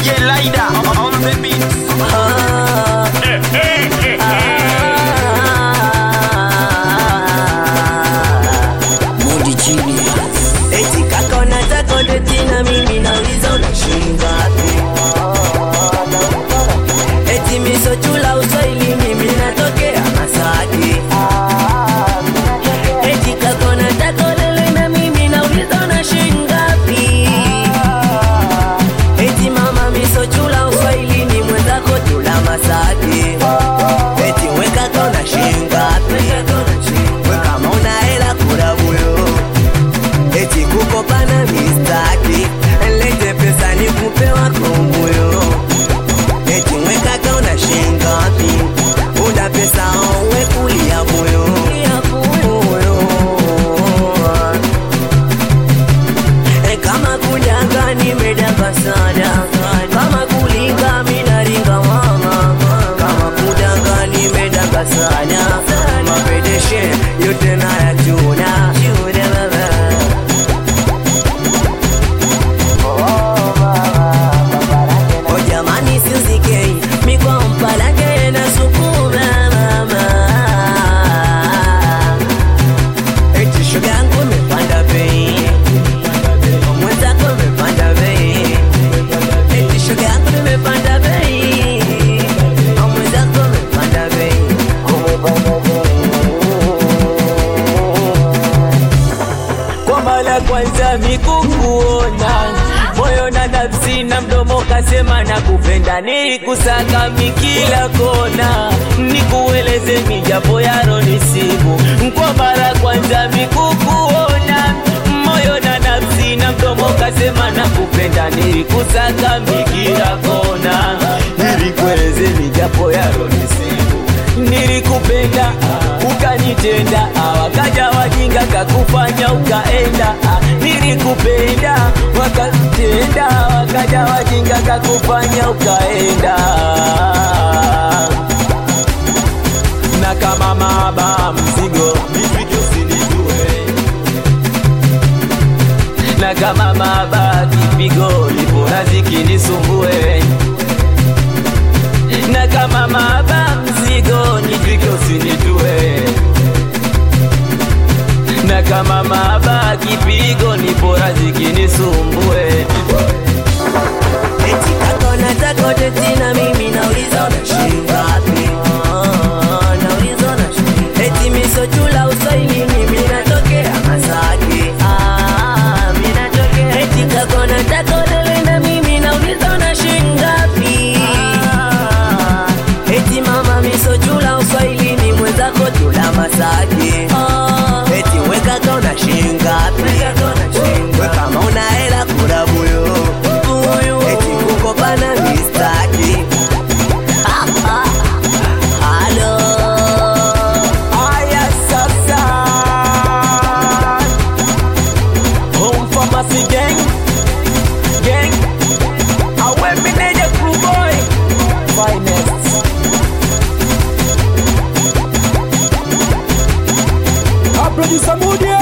DJ Lida on the beat. Mudi Genius. Eti kaka unataka udeti na mimi nauliza unashinda wapi? Eti misochula uswahili mimi natokea Masaki. Eti kaka unataka ulele na mimi nauliza unashinda wapi? Eti mama misochula uswahili ni mwenzako tula Masaki. Eti we kaka unashinda wapi? We kama una hela kula buyo eti kukopana mistaki lete pesa ni kupe wako moyo eti mwekaka una shingapi una pesa owe kulia moyo E, kama kujanga nimedanga sana kama kulinga minaringa mama kama kudanga nimedanga sana mapedeshe yote nayachuna chuna baba O jamani siuzike mikwa mpalange na sukuma mama Eti shoga yangu imepanda bei Mwenzako imepanda bei Eti shoga yangu imepanda bei Mwenzako imepanda bei kwa mara kwanza mikukuona moyo na nafsi na mdomo kasema na kupenda nilikusaka mikila kona nikueleze mijapo yaro ni simu kwa mara kwanza mikukuona moyo na nafsi na mdomo kasema na kupenda nilikusaka mikila kona nilikueleze mijapo yaro ni simu nilikupenda ukanitenda wakaja wajinga kakufanya ukaenda nilikupenda wakatenda wakaja wajinga kakufanya ukaenda na kama maba mzigo nifike usinijue na kama maba kipigo lipo naziki nisumbue na kama maba mzigo nijike usinitue na kama maba kipigo ni bora zikinisumbue Eti kaka unataka udeti na mimi nauliza unashinda wapi? Ah, Nauliza unashinda Eti misochula uswahili mimi natokea Masaki. Ah, mimi natokea. Eti kaka unataka udele na mimi nauliza unashinda wapi? Eti mama misochula uswahili ni mwenzako tula Masaki. Eti we kaka unashinda wapi? We kama una hela kula buyo eti kukopana mistaki halo aya sasa home pharmacy gang gang awe meneja crew boy finest A producer Moody